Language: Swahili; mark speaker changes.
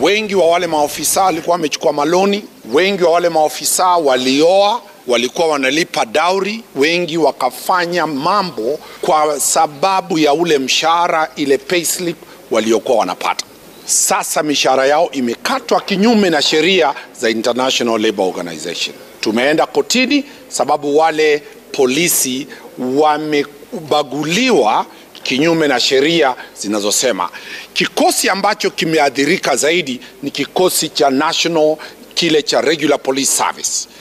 Speaker 1: Wengi wa wale maofisa walikuwa wamechukua maloni, wengi wa wale maofisa walioa, walikuwa wanalipa dauri, wengi wakafanya mambo kwa sababu ya ule mshahara, ile payslip waliokuwa wanapata. Sasa mishahara yao imekatwa kinyume na sheria za International Labour Organization. Tumeenda kotini sababu wale polisi wamebaguliwa kinyume na sheria zinazosema. Kikosi ambacho kimeathirika zaidi ni kikosi cha national, kile cha regular police service.